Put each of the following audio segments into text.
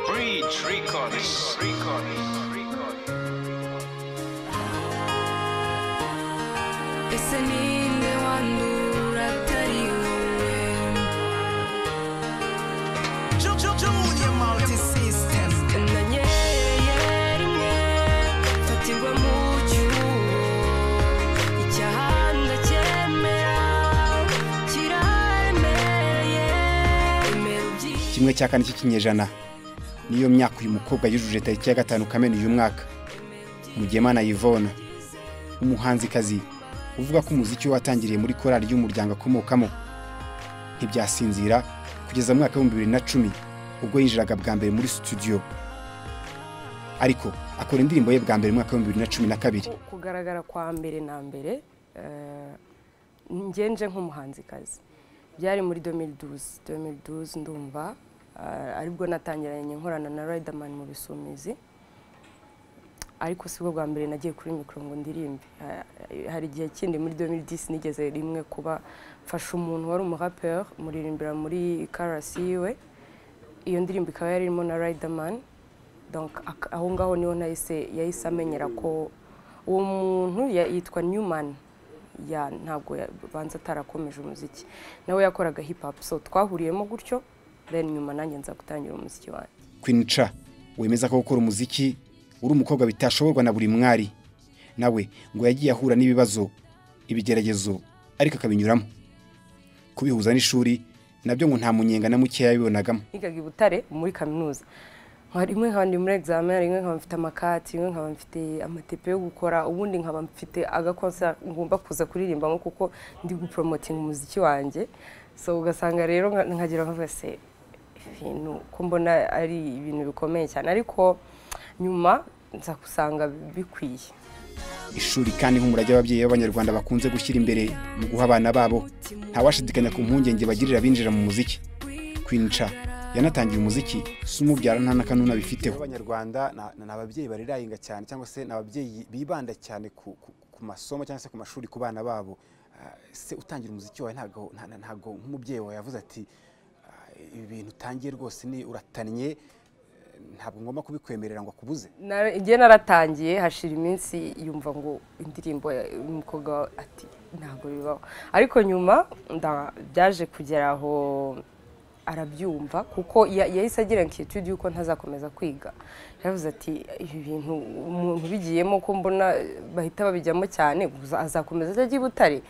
Bridge Records. ese ninde wandura atari wowe Junior Multi System. na nyeri imwe fatirwa mu cyuho icyahanda cyemera kiraremereye emera ubyiye kimwe cya kane cy'ikinyejana niyo myaka uyu mukobwa yujuje tariki ya gatanu kamena uyu mwaka mugemana yvonne umuhanzikazi uvuga ko umuziki we watangiriye muri korali y'umuryango akomokamo ntibyasinzira kugeza mu mwaka w'ibihumbi bibiri na cumi ubwo yinjiraga bwa mbere muri studio ariko akora indirimbo ye bwa mbere mu mwaka w'ibihumbi bibiri na cumi na kabiri Ku- kugaragara kwa mbere na mbere eh, ngenje nk'umuhanzikazi byari muri 2012 2012 ndumva eh, aribwo natangiranye nkorana na Riderman mu bisumizi ariko sibwo bwa mbere nagiye kuri mikoro ngo ndirimbe Eh, hari igihe kindi muri 2010 nigeze rimwe kuba mfasha umuntu wari umuraperi muririmbira muri karasi yiwe iyo ndirimbo ikaba yari irimo na Riderman donc ak- aho ngaho niho nahise yahise amenyera ko uwo muntu ya- yitwa Newman ya ntabwo ya- banza atarakomeje umuziki nawe yakoraga hip hop so twahuriyemo gutyo then nyuma nanjye nza gutangira umuziki wanjye Queen Cha wemeza ko gukora umuziki uri umukobwa bitashoborwa na buri mwari nawe ngo yagiye ahura n'ibibazo ibigeragezo ariko akabinyuramo kubihuza n'ishuri nabyo ngo nta munyenga na mukeya yabibonagamo nigaga i Butare muri kaminuza Nka- rimwe nkaba ndi muri examen rimwe nkaba mfite amakati rimwe nkaba mfite amatepe yo gukora ubundi nkaba mfite agakonsa ngomba kuza kuririmbamo kuko ndi gupromotinga umuziki wanjye so ugasanga rero nka- nkagira nkavuga se ibintu ko mbona ari ibintu bikomeye cyane ariko nyuma nza gusanga bikwiye ishuri kandi nk'umurage w'ababyeyi b'abanyarwanda bakunze gushyira imbere mu guha abana babo ntawashidikanya ku mpungenge bagirira abinjira mu muziki Queen Cha yanatangiye umuziki si umubyara nta n'akanuna bifiteho abanyarwanda ni ni ababyeyi barirahinga cyane cyangwa se ni ababyeyi bibanda cyane ku, ku, ku masomo cyangwa se ku mashuri ku bana babo Ah, se utangira umuziki wawe ntago nta- nta- ntago nk'umubyeyi wawe yavuze ati "Ah, ibi bintu utangiye rwose ni uratanye eh, ntabwo ngomba kubikwemerera ngo akubuze Na- igihe naratangiye hashira iminsi yumva ngo indirimbo ya- umukobwa ati ntabwo bibaho ariko nyuma nda- byaje kugera aho arabyumva kuko ya- yahise agira inquietude yuko ntazakomeza kwiga yavuze ati ibi bintu umuntu ubigiyemo ko mbona bahita babijyamo cyane gusa azakomeza ajya i Butare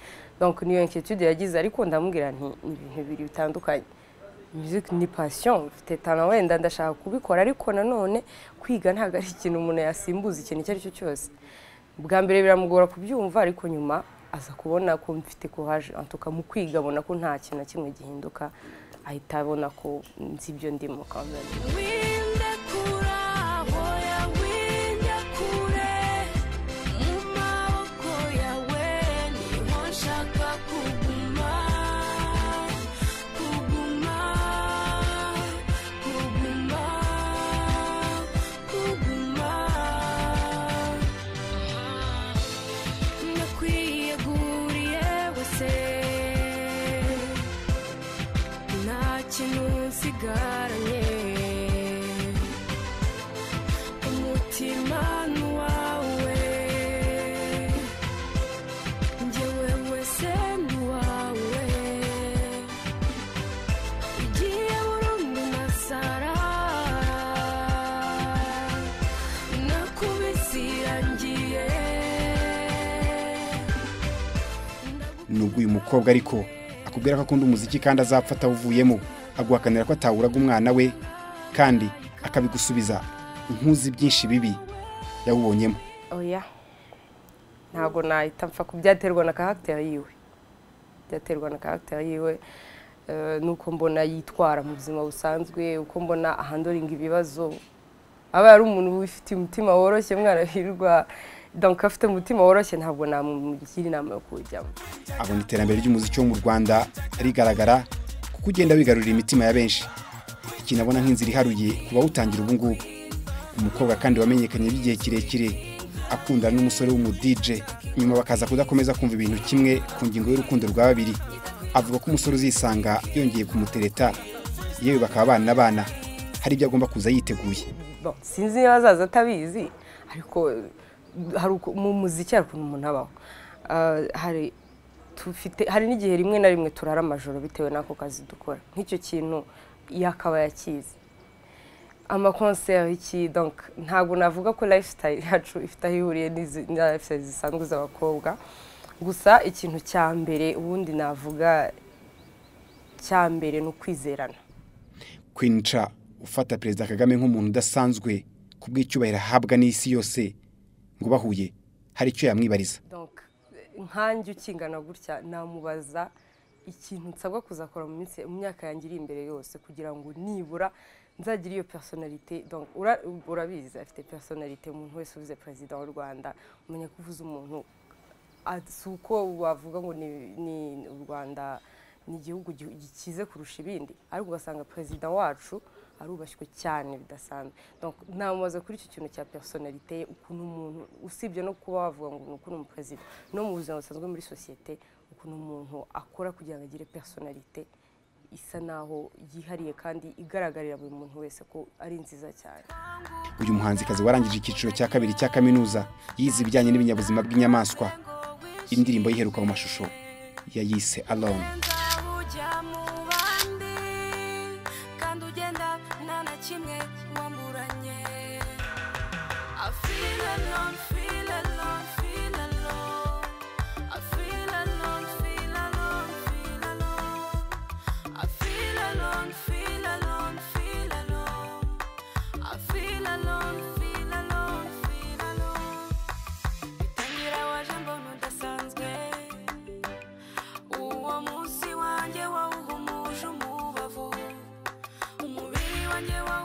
donc niyo inquietude yagize ariko ndamubwira nti ni ibintu bibiri bitandukanye music ni passion mfite tano wenda ndashaka kubikora ariko nanone kwiga ntabwo ari ikintu umuntu yasimbuza ikintu icyo ari cyo cyose bwa mbere biramugora kubyumva ariko nyuma aza kubona ko mfite courage antuka mu kwiga abona ko nta kintu na kimwe gihinduka ahita abona ko nzi ibyo ndimo kandi winde kure ahoya winde kure mu maboko yawe niho nshaka kuguma kuguma kuguma kuguma nakwiyeguriye wese nta kintu nsigaranye umutima ni uwawe njyewe wese ni uwawe igiye burundu masara nakubisirangiye nubwo uyu mukobwa ariko akubwira ko akunda umuziki kandi azapfa atawuvuyemo aguhakanira ko atawuraga umwana we kandi akabigusubiza inkuzi byinshi bibi yawubonyemo oya ntabwo nahita mpfa ku byaterwa na karagiteri yiwe byaterwa na karagiteri yiwe eh, nuko mbona yitwara mu buzima busanzwe uko mbona ahandoringa ibibazo aba ari umuntu wifitiye umutima woroshye mwana hirwa donc afite umutima woroshye ntabwo namugira inama yo kuwujyamo abona iterambere ry'umuziki wo mu rwanda rigaragara kuko ugenda wigarurira imitima ya benshi ikintu abona nk'inzira iharuye ku bawutangira ubu ngubu umukobwa kandi wamenyekanye by'igihe kirekire akundana n'umusore w'umudije nyuma bakaza kudakomeza kumva ibintu kimwe ku ngingo y'urukundo rwa babiri avuga ko umusore uzisanga yongeye kumutereta yewe bakaba bana bana hari ibyo agomba kuza yiteguye Bon, sinzi niba azaza atabizi ariko eh, hari uko- mu muziki hari ukuntu umuntu abaho Ah, hari tufite hari n'igihe rimwe na rimwe turara amajoro bitewe n'ako kazi dukora nk'icyo kintu yakaba yakizi amakonseri iki donc ntabwo navuga ko lifestyle yacu ifite aho ihuriye n'izi- na lifestyle zisanzwe z'abakobwa gusa ikintu cya mbere ubundi navuga cya mbere ni ukwizerana kwinca ufata perezida kagame nk'umuntu udasanzwe ku bw'icyubahiro ahabwa n'isi yose ngo bahuye hari icyo yamwibariza donc nkanjye ukingana gutya namubaza ikintu nsabwa kuzakora mu minsi mu myaka yanjye iri imbere yose kugira ngo nibura nzagire iyo personalite donc ura- urabizi afite personalite umuntu wese uvuze perezida w'u rwanda umenya ko uvuze umuntu a- si uko wavuga ngo ni ni u rwanda ni igihugu gi- gikize kurusha ibindi ariko ugasanga perezida wacu arubashywe cyane bidasanzwe donc namubaza kuri icyo kintu cya personalite ye ukuntu umuntu usibye no kuba wavuga ngo ni ukuntu umuperezida no mu buzima busanzwe muri sosiyete ukuntu umuntu akora kugira ngo agire personalite isa naho yihariye kandi igaragarira buri muntu wese ko ari nziza cyane uyu muhanzikazi warangije icyiciro cya kabiri cya kaminuza yize ibijyanye n'ibinyabuzima bw'inyamaswa indirimbo yiheruka mu mashusho yayise alone ujya mu bandi kandi ugenda nta na kimwe wamburanye I feel alone, feel alone, feel alone. I feel alone, feel alone, feel alone. I feel alone, feel alone, feel alone. I feel alone, feel alone, feel alone. Bitangira waje mbona udasanzwe uwo munsi wanjye wawuhumuje umubavu umubiri wanjye wawu